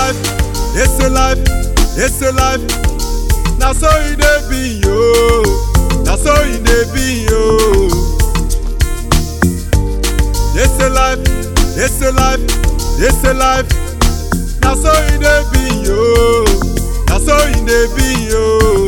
life, it's a life, it's a life. Na so e dey be yo, na so e dey be yo. It's a life, it's a life, it's a life. Na so e dey be yo, na so e dey be yo.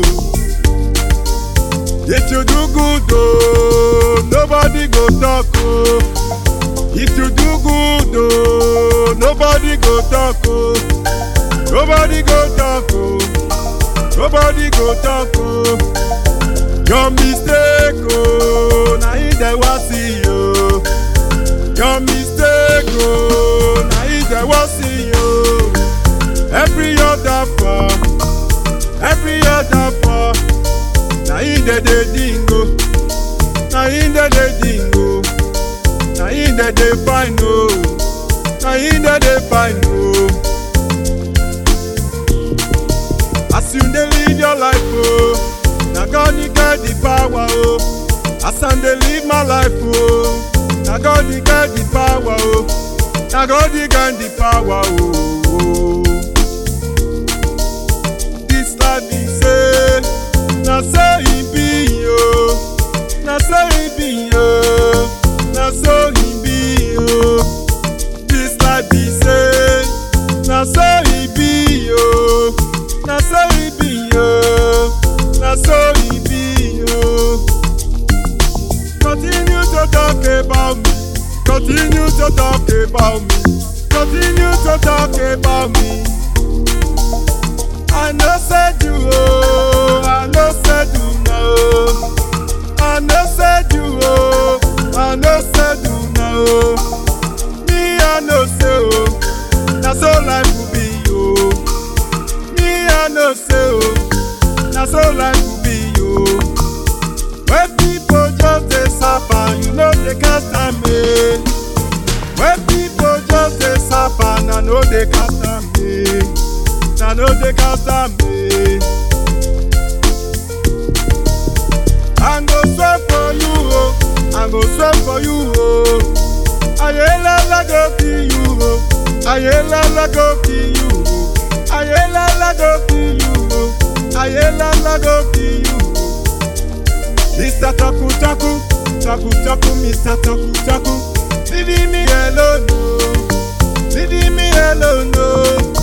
If you do good oh, nobody go talk oh. If you do good oh, nobody go talk oh. Nobody go talk oh. Nobody go talk oh. Your mistake oh, na him dem wan see oh. Your mistake oh, na him dem wan see oh. Every other for, every other for. Na him dey dey dingo, na him dey dey dingo, na him dey dey find o, na him dey dey find o. As you dey live your life o, na God dey get the power o. As I dey live my life o, na God dey get the power o, na God dey get the power o. This life be say. na so e be yo na so e be yo na so e be yo this life be say na so e be yo na so e be yo na so e be yo continue to talk about me continue to talk about me continue to talk about me. I no said you oh, I no said you no. I no said you oh, I no said you no. Me I no say oh, na so life will be oh. Me I no say oh, na so life will be oh. When people just dey suffer, you know they can't stand me. When people just dey suffer, na no they can't stand me. na no dey cast am me. I go swear for you o, I go swear for you o. Ayelala go kill you o, Ayelala go kill you o, Ayelala go kill you o, Ayelala go kill you o. Mr. Taku Taku, Taku Taku, Mr. Taku Taku, leave me alone o, leave me alone o.